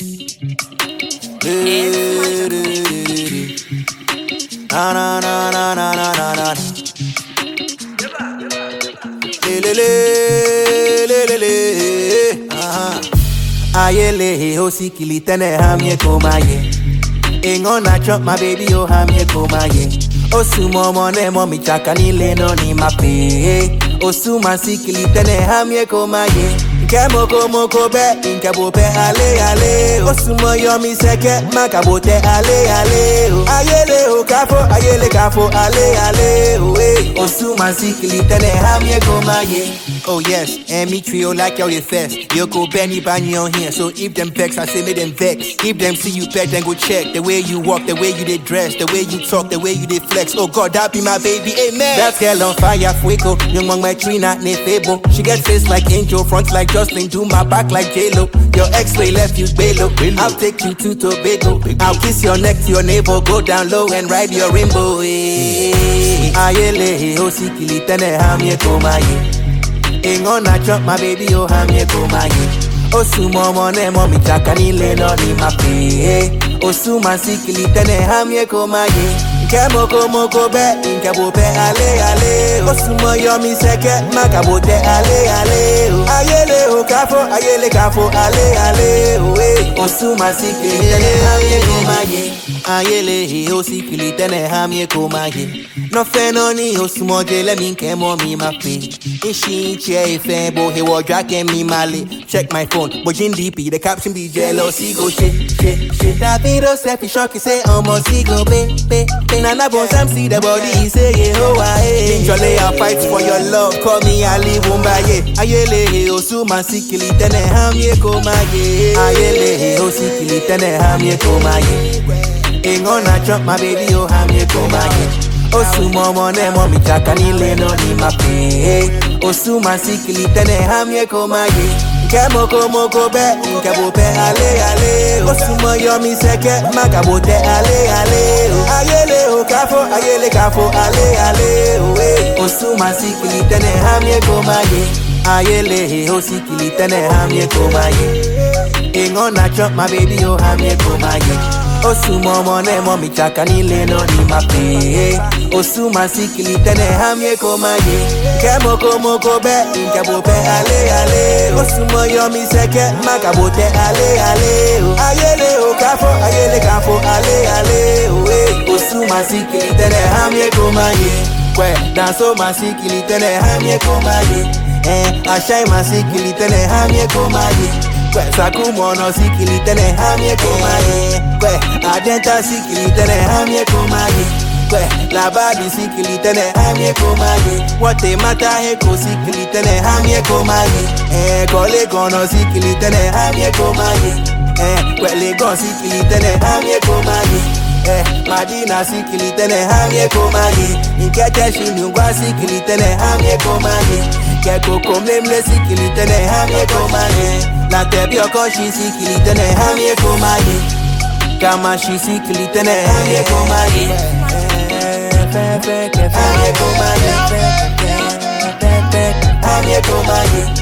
Na na na na na na na na. Le le le le le le. Ah. Ayele ho sikili tene hamye komaye. Ingona chop my baby oh hamye komaye. Osumo mone momi chaka nile no ni mape. Osuma sikili tene hamye komaye. Nke moko moko be, nke bo pe ale ale. Osumo yomi seke, makabote ale ale. oh. Ayele ho kafo, ayele kafo ale ale. oh, eh. Osuma sikili tene hamye komaye. Oh yes, and me trio like y'all the first. You go Benny Bany on here, so if them vex, I say make them vex. If them see you back, then go check the way you walk, the way you did dress, the way you talk, the way you did flex. Oh God, that be my baby, amen. That girl on fire, fuego. Young one my Trina, ne fable. She get face like angel, front like Jocelyn, do my back like J Lo. Your X-ray left you belo. I'll take you to Tobago. I'll kiss your neck to your navel, go down low and ride your rainbow. eh. Ayele, oh sikili tene hamye komaye. Ingona chop my baby oh hamye komaye Osuma mone momi chaka nile no ni mape Osuma sikili tene hamye komaye Nke moko moko be nke bo pe ale ale Osuma yomi seke makabote ale ale oh. Ayele ho kafo ayele kafo ale ale oh, eh. Osuma sikili tene hamye komaye Ayele he o sikili tene hamye komaye No feno ni osumoje let me nke momi mape Ishi che ife bo he wo drake mi male Check my phone, but in DP the caption be jealousy go shit shit shit That video selfie shock say omo si go be be be Nana bon sam see the body he say ye ho wa eh Jole I fight for your love call me Ali Wumbaye Ayele he osuma sikili tene hamye komaye Ayele he o sikili tene hamye komaye Ingona chop my baby oh hamye komaye Osuma mone momi chaka nile no ni mape Osuma sikili tene hamye komaye Nke moko moko be nke bo pe ale ale Osuma yomi seke makabote ale ale oh. Ayele ho kafo ayele kafo ale ale oh, eh. Osuma sikili tene hamye komaye Ayele he ho sikili tene hamye komaye Ingona chop my baby oh hamye komaye Osuma mone momi chaka nile no ni mape Osuma sikili tene hamye komaye Nke moko moko be nke bo pe ale ale Osuma yomi seke makabote ale ale oh. Ayele ho kafo ayele kafo ale ale oh, eh. Osuma sikili tene hamye komaye Kwe danso masikili tene hamye komaye Eh ashai masikili tene hamye komaye Kwe sakumono sikili tene hamye komaye Kwe adenta sikili tene hamye komaye Kwe labadi sikili tene hamye komaye Wote mata heko sikili tene hamye komaye Eh kole kono sikili tene hamye komaye Eh kwe legon sikili tene hamye komaye Eh, Madina sikili tene hamye komaye Nkete shinungwa sikili tene hamye komaye Keko komlemle sikili tene hamye komaye Na tebi oko shi sikili tene hamye komaye Kama shi sikili tene hamye komaye Hamye komaye Hamye komaye